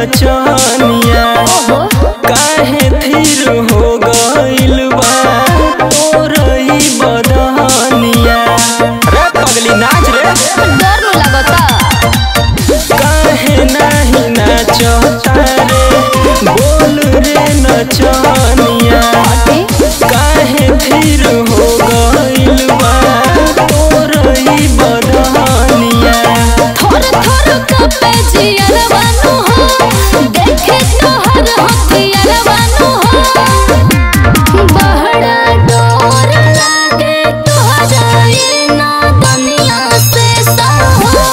नचनिया काहे थीर हो गइल बा तोरई बदनिया रे पगली नाच रे डर नु लगता काहे नाही नाचता रे बोल रे नचनिया काहे थीर हो गइल बा तोरई बदनिया थोर थोर कपे जियर बानु हो देखे तोहर हथियार बानु हो बहड़ा डोर लागे तोहरा ये ना दुनिया से सहो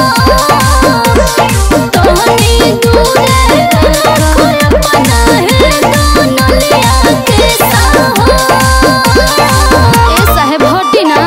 तोहनी दूरे रखो अपना है दोनों लिया के सहो ए साहेब हटी ना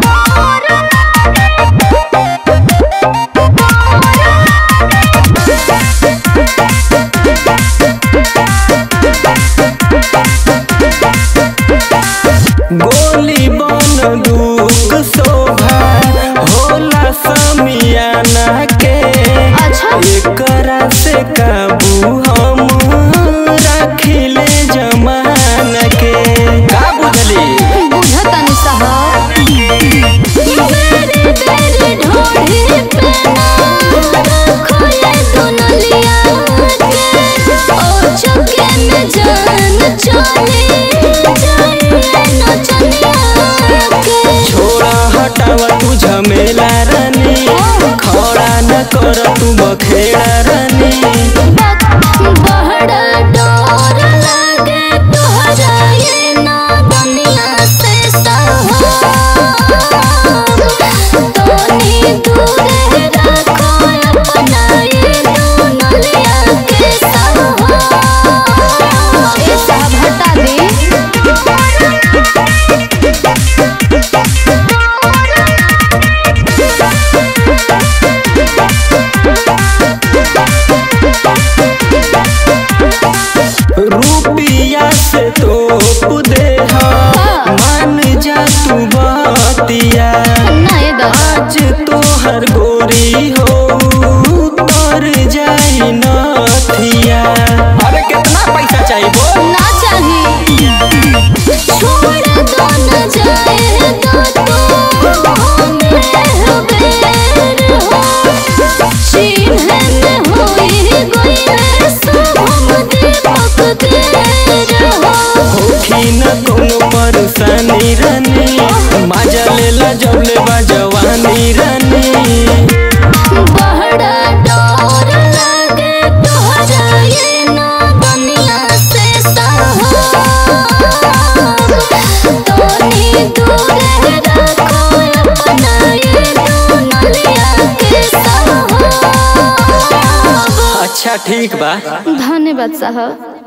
गोली बंदूक शोभा होला समियाना के अच्छा। एकरा से काबू हम राखिले जमाना के का बुझली बुझतनी साहब मेरे तेरे ढोढ़े पे ना खोले दुनलिया के ओ चुके में जान चले जाए नचनिया के छोड़ा हटावा तू झमेला रानी खड़ा न कर तू बखेड़ा रानी बहड़ा डोर लागे तोहरा ये ना दुनिया से सहो तोनी दूरे रखो अपना ये दोनों लिया के सहो ए साहब हटा दे रुपिया से तो दे मान जा तू बतिया नहीं दा आज तोहर गोरी हो तर जाई नथिया अरे कितना पैसा चाहिए बोल ना चाहिए छोड़ दो न जाए तो तू हमें बेर हो चिन्हन होई गई सब हम दीपक देर हो होखी न कोनो परेशानी रानी मजा लेला जब लेबा जवानी रानी बहड़ा डोर लागे तोहरा ये ना दुनिया से सहो तोनी दूरे रखो अपना ये दोनों लिया के सहो अच्छा ठीक बा धन्यवाद साहब